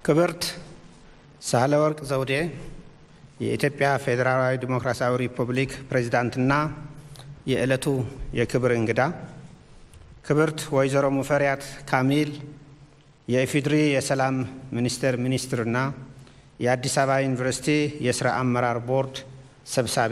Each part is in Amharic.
ክብርት ሳህለወርቅ ዘውዴ የኢትዮጵያ ፌዴራላዊ ዲሞክራሲያዊ ሪፑብሊክ ፕሬዚዳንትና የዕለቱ የክብር እንግዳ፣ ክብርት ወይዘሮ ሙፈሪያት ካሚል የኢፌዴሪ የሰላም ሚኒስቴር ሚኒስትርና የአዲስ አበባ ዩኒቨርሲቲ የሥራ አመራር ቦርድ ሰብሳቢ፣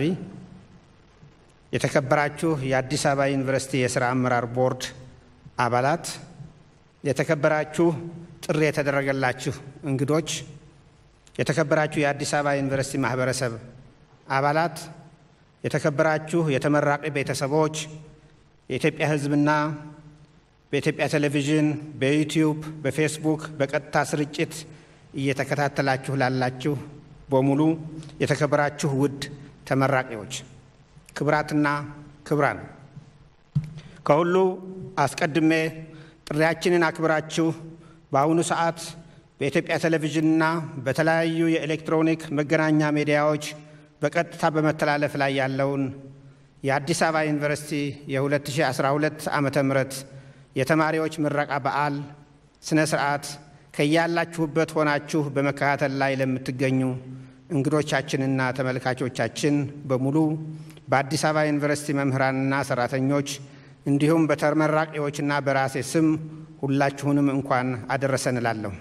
የተከበራችሁ የአዲስ አበባ ዩኒቨርሲቲ የሥራ አመራር ቦርድ አባላት፣ የተከበራችሁ ጥሪ የተደረገላችሁ እንግዶች፣ የተከበራችሁ የአዲስ አበባ ዩኒቨርሲቲ ማህበረሰብ አባላት፣ የተከበራችሁ የተመራቂ ቤተሰቦች፣ የኢትዮጵያ ሕዝብና በኢትዮጵያ ቴሌቪዥን፣ በዩቲዩብ፣ በፌስቡክ በቀጥታ ስርጭት እየተከታተላችሁ ላላችሁ በሙሉ የተከበራችሁ ውድ ተመራቂዎች፣ ክብራትና ክብራን፣ ከሁሉ አስቀድሜ ጥሪያችንን አክብራችሁ በአሁኑ ሰዓት በኢትዮጵያ ቴሌቪዥንና በተለያዩ የኤሌክትሮኒክ መገናኛ ሚዲያዎች በቀጥታ በመተላለፍ ላይ ያለውን የአዲስ አበባ ዩኒቨርሲቲ የ2012 ዓመተ ምህረት የተማሪዎች ምረቃ በዓል ስነ ስርዓት ከያላችሁበት ሆናችሁ በመከታተል ላይ ለምትገኙ እንግዶቻችንና ተመልካቾቻችን በሙሉ በአዲስ አበባ ዩኒቨርሲቲ መምህራንና ሰራተኞች እንዲሁም በተመራቂዎችና በራሴ ስም ሁላችሁንም እንኳን አደረሰን እላለሁ።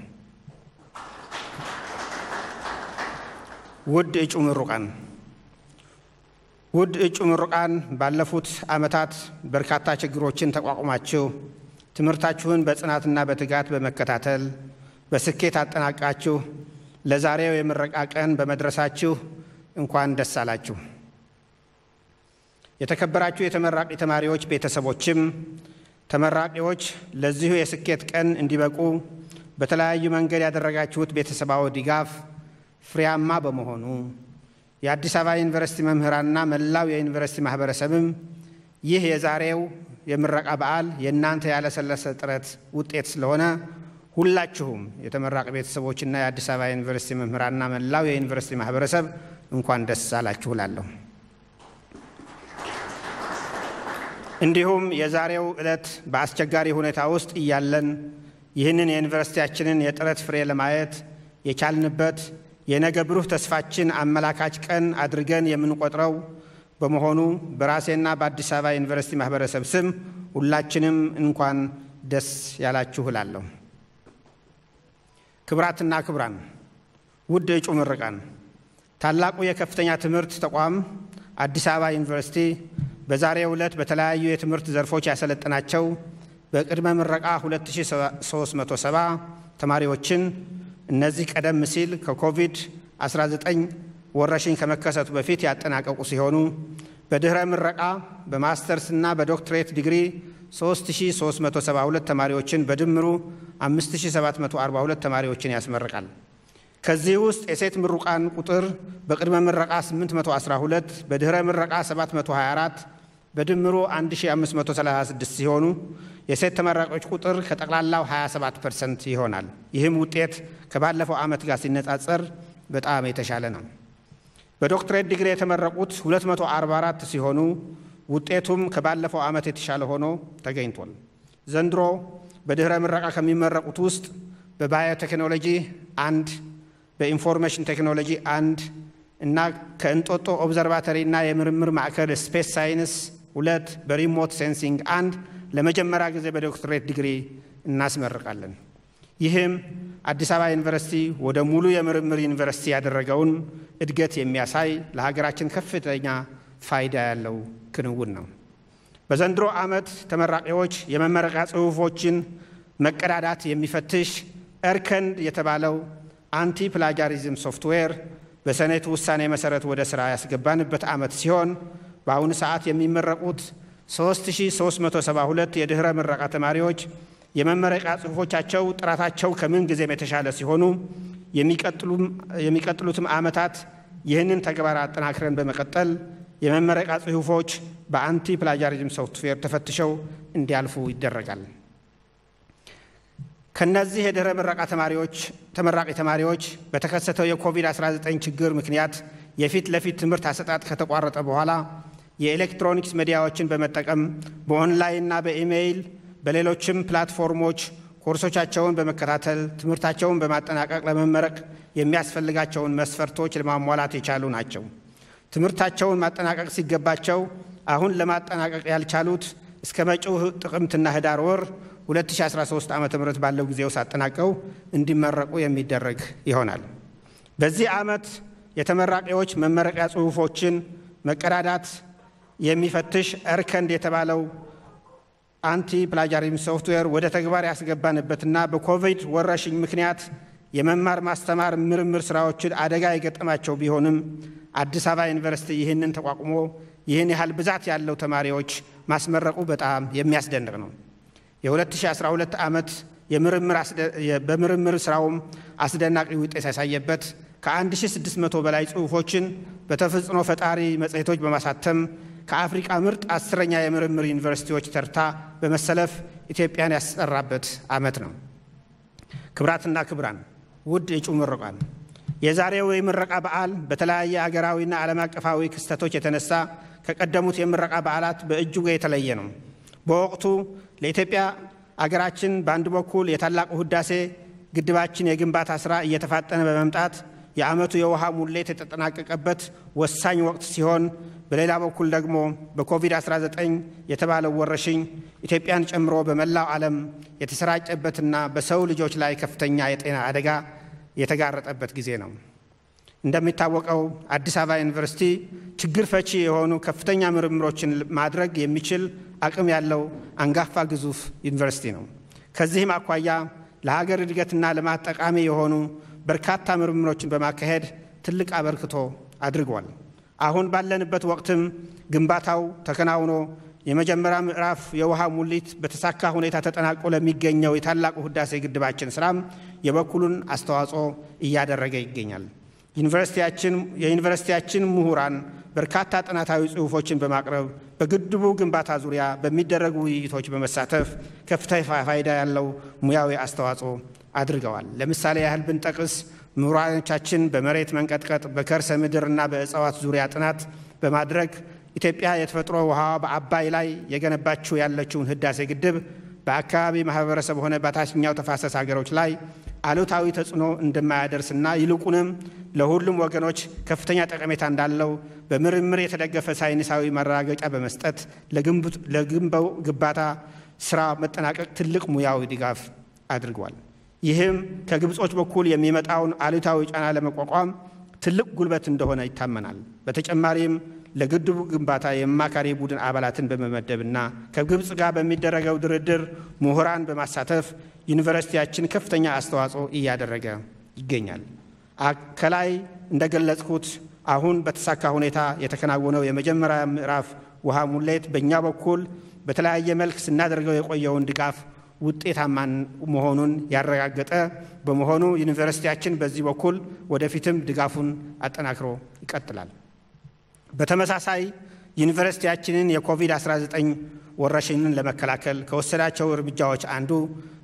ውድ እጩ ምሩቃን ውድ እጩ ምሩቃን ባለፉት ዓመታት በርካታ ችግሮችን ተቋቁማችሁ ትምህርታችሁን በጽናትና በትጋት በመከታተል በስኬት አጠናቃችሁ ለዛሬው የምረቃ ቀን በመድረሳችሁ እንኳን ደስ አላችሁ። የተከበራችሁ የተመራቂ ተማሪዎች ቤተሰቦችም ተመራቂዎች ለዚሁ የስኬት ቀን እንዲበቁ በተለያዩ መንገድ ያደረጋችሁት ቤተሰባዊ ድጋፍ ፍሬያማ በመሆኑ የአዲስ አበባ ዩኒቨርሲቲ መምህራንና መላው የዩኒቨርሲቲ ማህበረሰብም ይህ የዛሬው የምረቃ በዓል የእናንተ ያለሰለሰ ጥረት ውጤት ስለሆነ ሁላችሁም የተመራቂ ቤተሰቦችና የአዲስ አበባ ዩኒቨርሲቲ መምህራንና መላው የዩኒቨርሲቲ ማህበረሰብ እንኳን ደስ አላችሁ እላለሁ። እንዲሁም የዛሬው ዕለት በአስቸጋሪ ሁኔታ ውስጥ እያለን ይህንን የዩኒቨርሲቲያችንን የጥረት ፍሬ ለማየት የቻልንበት የነገ ብሩህ ተስፋችን አመላካች ቀን አድርገን የምንቆጥረው በመሆኑ በራሴና በአዲስ አበባ ዩኒቨርሲቲ ማህበረሰብ ስም ሁላችንም እንኳን ደስ ያላችሁ እላለሁ። ክብራትና ክብራን፣ ውድ እጩ ምርቃን፣ ታላቁ የከፍተኛ ትምህርት ተቋም አዲስ አበባ ዩኒቨርሲቲ በዛሬው ዕለት በተለያዩ የትምህርት ዘርፎች ያሰለጠናቸው በቅድመ ምረቃ 2370 ተማሪዎችን እነዚህ ቀደም ሲል ከኮቪድ-19 ወረርሽኝ ከመከሰቱ በፊት ያጠናቀቁ ሲሆኑ በድኅረ ምረቃ በማስተርስና በዶክትሬት ዲግሪ 3372 ተማሪዎችን በድምሩ 5742 ተማሪዎችን ያስመርቃል። ከዚህ ውስጥ የሴት ምሩቃን ቁጥር በቅድመ ምረቃ 812 በድኅረ ምረቃ 724 በድምሩ 1536 ሲሆኑ የሴት ተመራቂዎች ቁጥር ከጠቅላላው 27 ፐርሰንት ይሆናል። ይህም ውጤት ከባለፈው ዓመት ጋር ሲነጻጸር በጣም የተሻለ ነው። በዶክትሬት ዲግሪ የተመረቁት 244 ሲሆኑ ውጤቱም ከባለፈው ዓመት የተሻለ ሆኖ ተገኝቷል። ዘንድሮ በድኅረ ምረቃ ከሚመረቁት ውስጥ በባዮቴክኖሎጂ አንድ፣ በኢንፎርሜሽን ቴክኖሎጂ አንድ እና ከእንጦጦ ኦብዘርቫተሪ እና የምርምር ማዕከል ስፔስ ሳይንስ ሁለት፣ በሪሞት ሴንሲንግ አንድ ለመጀመሪያ ጊዜ በዶክትሬት ዲግሪ እናስመርቃለን። ይህም አዲስ አበባ ዩኒቨርሲቲ ወደ ሙሉ የምርምር ዩኒቨርሲቲ ያደረገውን እድገት የሚያሳይ ለሀገራችን ከፍተኛ ፋይዳ ያለው ክንውን ነው። በዘንድሮ ዓመት ተመራቂዎች የመመረቂያ ጽሑፎችን መቀዳዳት የሚፈትሽ እርከንድ የተባለው አንቲ ፕላጃሪዝም ሶፍትዌር በሰኔቱ ውሳኔ መሠረት ወደ ሥራ ያስገባንበት ዓመት ሲሆን በአሁኑ ሰዓት የሚመረቁት 3372 የድኅረ ምረቃ ተማሪዎች የመመረቂያ ጽሑፎቻቸው ጥራታቸው ከምን ጊዜም የተሻለ ሲሆኑ የሚቀጥሉትም ዓመታት ይህንን ተግባር አጠናክረን በመቀጠል የመመረቂያ ጽሑፎች በአንቲ ፕላጃሪዝም ሶፍትዌር ተፈትሸው እንዲያልፉ ይደረጋል። ከነዚህ የድኅረ ምረቃ ተማሪዎች ተመራቂ ተማሪዎች በተከሰተው የኮቪድ-19 ችግር ምክንያት የፊት ለፊት ትምህርት አሰጣጥ ከተቋረጠ በኋላ የኤሌክትሮኒክስ ሚዲያዎችን በመጠቀም በኦንላይንና በኢሜይል በሌሎችም ፕላትፎርሞች ኮርሶቻቸውን በመከታተል ትምህርታቸውን በማጠናቀቅ ለመመረቅ የሚያስፈልጋቸውን መስፈርቶች ለማሟላት የቻሉ ናቸው። ትምህርታቸውን ማጠናቀቅ ሲገባቸው አሁን ለማጠናቀቅ ያልቻሉት እስከ መጪው ጥቅምትና ህዳር ወር 2013 ዓ ም ባለው ጊዜ ውስጥ አጠናቀው እንዲመረቁ የሚደረግ ይሆናል። በዚህ ዓመት የተመራቂዎች መመረቂያ ጽሑፎችን መቀዳዳት የሚፈትሽ እርከንድ የተባለው አንቲ ፕላጃሪዝም ሶፍትዌር ወደ ተግባር ያስገባንበትና በኮቪድ ወረርሽኝ ምክንያት የመማር ማስተማር ምርምር ስራዎችን አደጋ የገጠማቸው ቢሆንም አዲስ አበባ ዩኒቨርሲቲ ይህንን ተቋቁሞ ይህን ያህል ብዛት ያለው ተማሪዎች ማስመረቁ በጣም የሚያስደንቅ ነው። የ2012 ዓመት በምርምር ስራውም አስደናቂ ውጤት ያሳየበት ከ1600 በላይ ጽሑፎችን በተፈጥሮ ፈጣሪ መጽሔቶች በማሳተም ከአፍሪቃ ምርጥ አስረኛ የምርምር ዩኒቨርሲቲዎች ተርታ በመሰለፍ ኢትዮጵያን ያስጠራበት ዓመት ነው። ክብራትና ክብራን ውድ የእጩ ምሩቃን የዛሬው የምረቃ በዓል በተለያየ አገራዊና ዓለም አቀፋዊ ክስተቶች የተነሳ ከቀደሙት የምረቃ በዓላት በእጅጉ የተለየ ነው። በወቅቱ ለኢትዮጵያ አገራችን በአንድ በኩል የታላቁ ህዳሴ ግድባችን የግንባታ ሥራ እየተፋጠነ በመምጣት የዓመቱ የውሃ ሙሌት የተጠናቀቀበት ወሳኝ ወቅት ሲሆን በሌላ በኩል ደግሞ በኮቪድ-19 የተባለው ወረርሽኝ ኢትዮጵያን ጨምሮ በመላው ዓለም የተሰራጨበትና በሰው ልጆች ላይ ከፍተኛ የጤና አደጋ የተጋረጠበት ጊዜ ነው። እንደሚታወቀው አዲስ አበባ ዩኒቨርሲቲ ችግር ፈቺ የሆኑ ከፍተኛ ምርምሮችን ማድረግ የሚችል አቅም ያለው አንጋፋ ግዙፍ ዩኒቨርሲቲ ነው። ከዚህም አኳያ ለሀገር እድገትና ልማት ጠቃሚ የሆኑ በርካታ ምርምሮችን በማካሄድ ትልቅ አበርክቶ አድርጓል። አሁን ባለንበት ወቅትም ግንባታው ተከናውኖ የመጀመሪያ ምዕራፍ የውሃ ሙሊት በተሳካ ሁኔታ ተጠናቆ ለሚገኘው የታላቁ ህዳሴ ግድባችን ስራም የበኩሉን አስተዋጽኦ እያደረገ ይገኛል። የዩኒቨርሲቲያችን ምሁራን በርካታ ጥናታዊ ጽሑፎችን በማቅረብ በግድቡ ግንባታ ዙሪያ በሚደረጉ ውይይቶች በመሳተፍ ከፍተኛ ፋይዳ ያለው ሙያዊ አስተዋጽኦ አድርገዋል። ለምሳሌ ያህል ብንጠቅስ ምሁራኖቻችን በመሬት መንቀጥቀጥ፣ በከርሰ ምድርና በእጽዋት ዙሪያ ጥናት በማድረግ ኢትዮጵያ የተፈጥሮ ውሃ በአባይ ላይ የገነባችው ያለችውን ህዳሴ ግድብ በአካባቢ ማህበረሰብ ሆነ በታችኛው ተፋሰስ ሀገሮች ላይ አሉታዊ ተጽዕኖ እንደማያደርስና ይልቁንም ለሁሉም ወገኖች ከፍተኛ ጠቀሜታ እንዳለው በምርምር የተደገፈ ሳይንሳዊ ማረጋገጫ በመስጠት ለግንባው ግንባታ ስራ መጠናቀቅ ትልቅ ሙያዊ ድጋፍ አድርጓል። ይህም ከግብጾች በኩል የሚመጣውን አሉታዊ ጫና ለመቋቋም ትልቅ ጉልበት እንደሆነ ይታመናል። በተጨማሪም ለግድቡ ግንባታ የአማካሪ ቡድን አባላትን በመመደብና ከግብፅ ጋር በሚደረገው ድርድር ምሁራን በማሳተፍ ዩኒቨርሲቲያችን ከፍተኛ አስተዋጽኦ እያደረገ ይገኛል። ከላይ እንደገለጽኩት አሁን በተሳካ ሁኔታ የተከናወነው የመጀመሪያ ምዕራፍ ውሃ ሙሌት በእኛ በኩል በተለያየ መልክ ስናደርገው የቆየውን ድጋፍ ውጤታማ መሆኑን ያረጋገጠ በመሆኑ ዩኒቨርሲቲያችን በዚህ በኩል ወደፊትም ድጋፉን አጠናክሮ ይቀጥላል። በተመሳሳይ ዩኒቨርሲቲያችንን የኮቪድ-19 ወረርሽኝን ለመከላከል ከወሰዳቸው እርምጃዎች አንዱ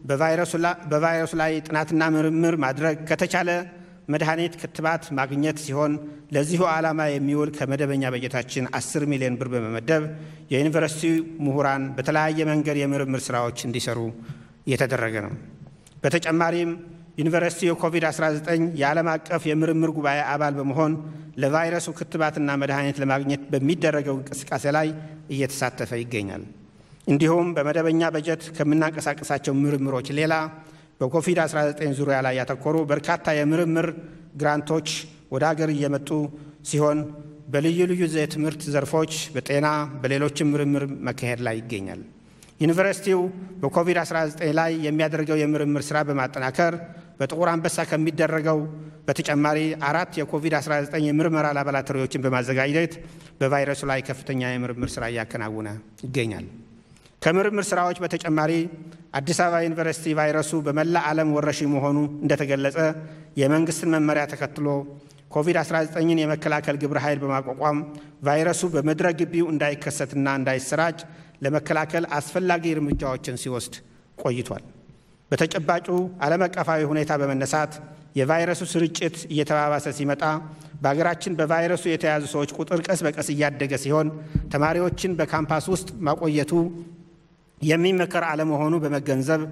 በቫይረሱ ላይ ጥናትና ምርምር ማድረግ ከተቻለ መድኃኒት፣ ክትባት ማግኘት ሲሆን ለዚሁ ዓላማ የሚውል ከመደበኛ በጀታችን 10 ሚሊዮን ብር በመመደብ የዩኒቨርሲቲ ምሁራን በተለያየ መንገድ የምርምር ስራዎች እንዲሰሩ እየተደረገ ነው። በተጨማሪም ዩኒቨርሲቲ የኮቪድ-19 የዓለም አቀፍ የምርምር ጉባኤ አባል በመሆን ለቫይረሱ ክትባትና መድኃኒት ለማግኘት በሚደረገው እንቅስቃሴ ላይ እየተሳተፈ ይገኛል። እንዲሁም በመደበኛ በጀት ከምናንቀሳቀሳቸው ምርምሮች ሌላ በኮቪድ-19 ዙሪያ ላይ ያተኮሩ በርካታ የምርምር ግራንቶች ወደ አገር እየመጡ ሲሆን በልዩ ልዩ የትምህርት ዘርፎች፣ በጤና፣ በሌሎችም ምርምር መካሄድ ላይ ይገኛል። ዩኒቨርሲቲው በኮቪድ-19 ላይ የሚያደርገው የምርምር ሥራ በማጠናከር በጥቁር አንበሳ ከሚደረገው በተጨማሪ አራት የኮቪድ-19 የምርመራ ላቦራቶሪዎችን በማዘጋጀት በቫይረሱ ላይ ከፍተኛ የምርምር ሥራ እያከናወነ ይገኛል። ከምርምር ስራዎች በተጨማሪ አዲስ አበባ ዩኒቨርሲቲ ቫይረሱ በመላ ዓለም ወረርሽኝ መሆኑ እንደተገለጸ የመንግስትን መመሪያ ተከትሎ ኮቪድ-19ን የመከላከል ግብረ ኃይል በማቋቋም ቫይረሱ በምድረ ግቢው እንዳይከሰትና እንዳይሰራጭ ለመከላከል አስፈላጊ እርምጃዎችን ሲወስድ ቆይቷል። በተጨባጩ ዓለም አቀፋዊ ሁኔታ በመነሳት የቫይረሱ ስርጭት እየተባባሰ ሲመጣ በሀገራችን በቫይረሱ የተያዙ ሰዎች ቁጥር ቀስ በቀስ እያደገ ሲሆን ተማሪዎችን በካምፓስ ውስጥ ማቆየቱ የሚመከር አለመሆኑ በመገንዘብ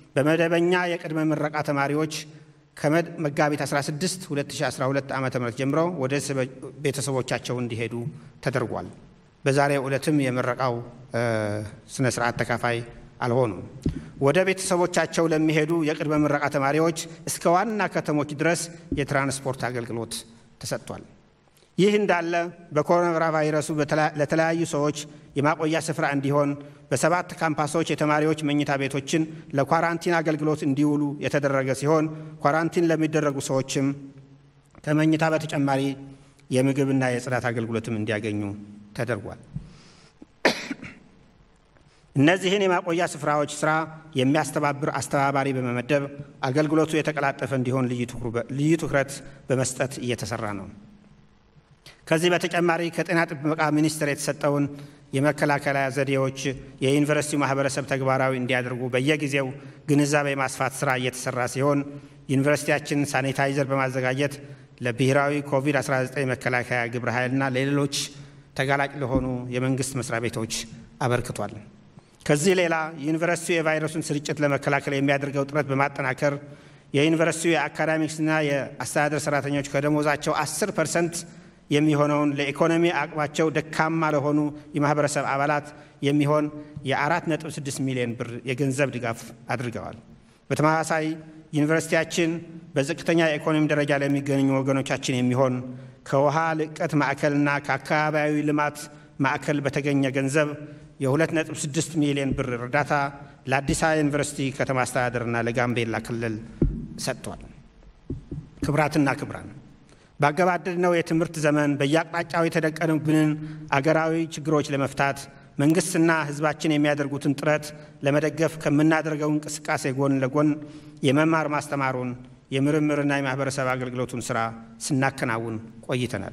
በመደበኛ የቅድመ ምረቃ ተማሪዎች ከመጋቢት 16 2012 ዓ ም ጀምሮ ወደ ቤተሰቦቻቸው እንዲሄዱ ተደርጓል። በዛሬው ዕለትም የምረቃው ስነ ስርዓት ተካፋይ አልሆኑም። ወደ ቤተሰቦቻቸው ለሚሄዱ የቅድመ ምረቃ ተማሪዎች እስከ ዋና ከተሞች ድረስ የትራንስፖርት አገልግሎት ተሰጥቷል። ይህ እንዳለ በኮሮና ቫይረሱ ለተለያዩ ሰዎች የማቆያ ስፍራ እንዲሆን በሰባት ካምፓሶች የተማሪዎች መኝታ ቤቶችን ለኳራንቲን አገልግሎት እንዲውሉ የተደረገ ሲሆን ኳራንቲን ለሚደረጉ ሰዎችም ከመኝታ በተጨማሪ የምግብና የጽዳት አገልግሎትም እንዲያገኙ ተደርጓል። እነዚህን የማቆያ ስፍራዎች ስራ የሚያስተባብር አስተባባሪ በመመደብ አገልግሎቱ የተቀላጠፈ እንዲሆን ልዩ ትኩረት በመስጠት እየተሰራ ነው። ከዚህ በተጨማሪ ከጤና ጥበቃ ሚኒስቴር የተሰጠውን የመከላከያ ዘዴዎች የዩኒቨርሲቲው ማህበረሰብ ተግባራዊ እንዲያደርጉ በየጊዜው ግንዛቤ ማስፋት ስራ እየተሰራ ሲሆን ዩኒቨርሲቲያችን ሳኒታይዘር በማዘጋጀት ለብሔራዊ ኮቪድ-19 መከላከያ ግብረ ኃይልና ለሌሎች ተጋላጭ ለሆኑ የመንግስት መስሪያ ቤቶች አበርክቷል። ከዚህ ሌላ ዩኒቨርሲቲው የቫይረሱን ስርጭት ለመከላከል የሚያደርገው ጥረት በማጠናከር የዩኒቨርሲቲው የአካዳሚክስና የአስተዳደር ሰራተኞች ከደሞዛቸው 10 ፐርሰንት የሚሆነውን ለኢኮኖሚ አቅማቸው ደካማ ለሆኑ የማህበረሰብ አባላት የሚሆን የ4.6 ሚሊዮን ብር የገንዘብ ድጋፍ አድርገዋል። በተመሳሳይ ዩኒቨርሲቲያችን በዝቅተኛ የኢኮኖሚ ደረጃ ለሚገኙ ወገኖቻችን የሚሆን ከውሃ ልቀት ማዕከልና ከአካባቢያዊ ልማት ማዕከል በተገኘ ገንዘብ የ2.6 ሚሊዮን ብር እርዳታ ለአዲስ አበባ ዩኒቨርሲቲ ከተማ አስተዳደርና ለጋምቤላ ክልል ሰጥቷል። ክብራትና ክብራን ባገባደድነው የትምህርት ዘመን በየአቅጣጫው የተደቀኑብንን አገራዊ ችግሮች ለመፍታት መንግስትና ሕዝባችን የሚያደርጉትን ጥረት ለመደገፍ ከምናደርገው እንቅስቃሴ ጎን ለጎን የመማር ማስተማሩን የምርምርና የማህበረሰብ አገልግሎቱን ስራ ስናከናውን ቆይተናል።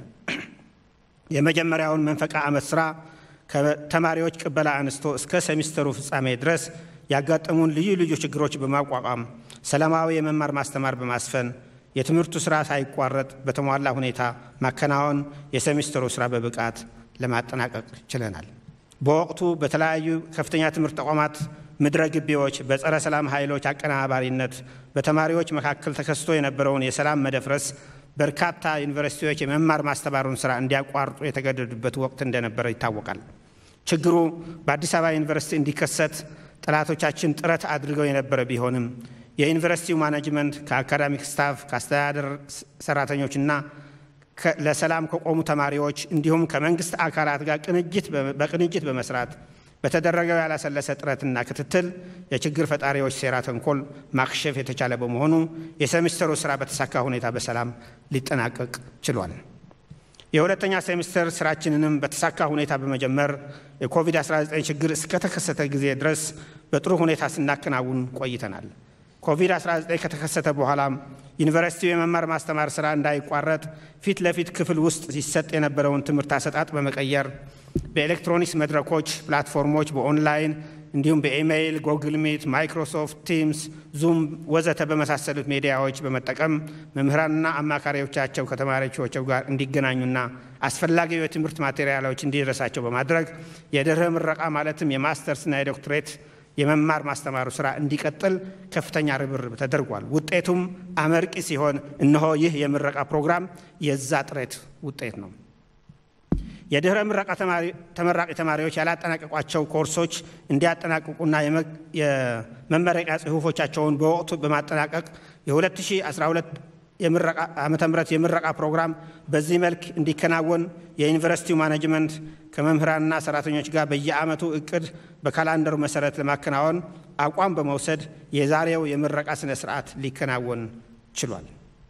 የመጀመሪያውን መንፈቃ ዓመት ስራ ከተማሪዎች ቅበላ አንስቶ እስከ ሴሚስተሩ ፍጻሜ ድረስ ያጋጠሙን ልዩ ልዩ ችግሮች በማቋቋም ሰላማዊ የመማር ማስተማር በማስፈን የትምህርቱ ስራ ሳይቋረጥ በተሟላ ሁኔታ ማከናወን የሴሚስተሩ ስራ በብቃት ለማጠናቀቅ ችለናል። በወቅቱ በተለያዩ ከፍተኛ ትምህርት ተቋማት ምድረ ግቢዎች በጸረ ሰላም ኃይሎች አቀናባሪነት በተማሪዎች መካከል ተከስቶ የነበረውን የሰላም መደፍረስ በርካታ ዩኒቨርሲቲዎች የመማር ማስተማሩን ስራ እንዲያቋርጡ የተገደዱበት ወቅት እንደነበረ ይታወቃል። ችግሩ በአዲስ አበባ ዩኒቨርሲቲ እንዲከሰት ጠላቶቻችን ጥረት አድርገው የነበረ ቢሆንም የዩኒቨርሲቲው ማኔጅመንት ከአካዳሚክ ስታፍ ከአስተዳደር ሰራተኞችና ለሰላም ከቆሙ ተማሪዎች እንዲሁም ከመንግስት አካላት ጋር በቅንጅት በመስራት በተደረገው ያላሰለሰ ጥረትና ክትትል የችግር ፈጣሪዎች ሴራ ተንኮል ማክሸፍ የተቻለ በመሆኑ የሴሚስተሩ ስራ በተሳካ ሁኔታ በሰላም ሊጠናቀቅ ችሏል። የሁለተኛ ሴሚስተር ስራችንንም በተሳካ ሁኔታ በመጀመር የኮቪድ-19 ችግር እስከተከሰተ ጊዜ ድረስ በጥሩ ሁኔታ ስናከናውን ቆይተናል። ኮቪድ-19 ከተከሰተ በኋላም ዩኒቨርሲቲው የመማር ማስተማር ስራ እንዳይቋረጥ ፊት ለፊት ክፍል ውስጥ ሲሰጥ የነበረውን ትምህርት አሰጣጥ በመቀየር በኤሌክትሮኒክስ መድረኮች፣ ፕላትፎርሞች፣ በኦንላይን እንዲሁም በኢሜይል፣ ጎግል ሚት፣ ማይክሮሶፍት ቲምስ፣ ዙም ወዘተ በመሳሰሉት ሚዲያዎች በመጠቀም መምህራንና አማካሪዎቻቸው ከተማሪዎቻቸው ጋር እንዲገናኙና አስፈላጊው የትምህርት ማቴሪያሎች እንዲደረሳቸው በማድረግ የድህረ ምረቃ ማለትም የማስተርስና የዶክትሬት የመማር ማስተማሩ ስራ እንዲቀጥል ከፍተኛ ርብርብ ተደርጓል። ውጤቱም አመርቂ ሲሆን እነሆ ይህ የምረቃ ፕሮግራም የዛ ጥረት ውጤት ነው። የድህረ ምረቃ ተመራቂ ተማሪዎች ያላጠናቀቋቸው ኮርሶች እንዲያጠናቅቁና የመመረቂያ ጽሑፎቻቸውን በወቅቱ በማጠናቀቅ የ2012 ዓመተ ምህረት የምረቃ ፕሮግራም በዚህ መልክ እንዲከናወን የዩኒቨርሲቲው ማኔጅመንት ከመምህራንና ሰራተኞች ጋር በየዓመቱ እቅድ በካላንደሩ መሰረት ለማከናወን አቋም በመውሰድ የዛሬው የምረቃ ስነ ስርዓት ሊከናወን ችሏል።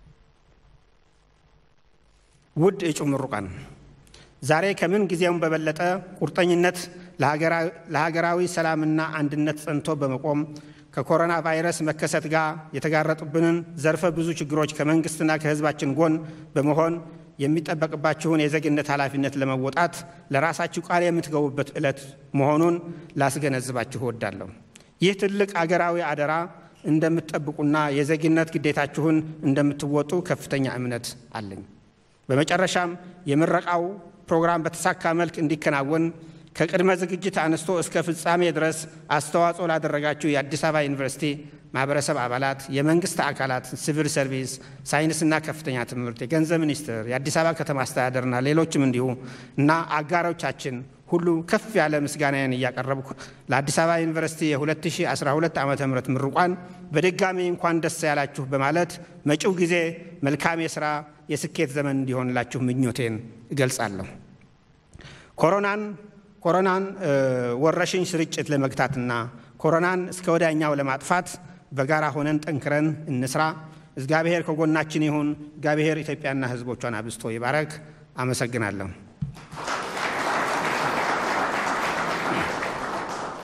ውድ እጩ ምሩቃን ዛሬ ከምን ጊዜውም በበለጠ ቁርጠኝነት ለሀገራዊ ሰላምና አንድነት ጸንቶ በመቆም ከኮሮና ቫይረስ መከሰት ጋር የተጋረጡብንን ዘርፈ ብዙ ችግሮች ከመንግስትና ከሕዝባችን ጎን በመሆን የሚጠበቅባችሁን የዜግነት ኃላፊነት ለመወጣት ለራሳችሁ ቃል የምትገቡበት ዕለት መሆኑን ላስገነዝባችሁ እወዳለሁ። ይህ ትልቅ አገራዊ አደራ እንደምትጠብቁና የዜግነት ግዴታችሁን እንደምትወጡ ከፍተኛ እምነት አለኝ። በመጨረሻም የምረቃው ፕሮግራም በተሳካ መልክ እንዲከናወን ከቅድመ ዝግጅት አንስቶ እስከ ፍጻሜ ድረስ አስተዋጽኦ ላደረጋችሁ የአዲስ አበባ ዩኒቨርሲቲ ማህበረሰብ አባላት፣ የመንግስት አካላት፣ ሲቪል ሰርቪስ፣ ሳይንስና ከፍተኛ ትምህርት፣ የገንዘብ ሚኒስቴር፣ የአዲስ አበባ ከተማ አስተዳደርና ሌሎችም እንዲሁ እና አጋሮቻችን ሁሉ ከፍ ያለ ምስጋናዬን እያቀረብኩ ለአዲስ አበባ ዩኒቨርሲቲ የ2012 ዓ ም ምሩቋን በድጋሚ እንኳን ደስ ያላችሁ በማለት መጪው ጊዜ መልካም የሥራ የስኬት ዘመን እንዲሆንላችሁ ምኞቴን እገልጻለሁ። ኮሮናን ኮሮናን ወረሽኝ ስርጭት ለመግታትና ኮሮናን እስከ ወዲያኛው ለማጥፋት በጋራ ሆነን ጠንክረን እንስራ። እግዚአብሔር ከጎናችን ይሁን። እግዚአብሔር ኢትዮጵያና ሕዝቦቿን አብዝቶ ይባረክ። አመሰግናለሁ።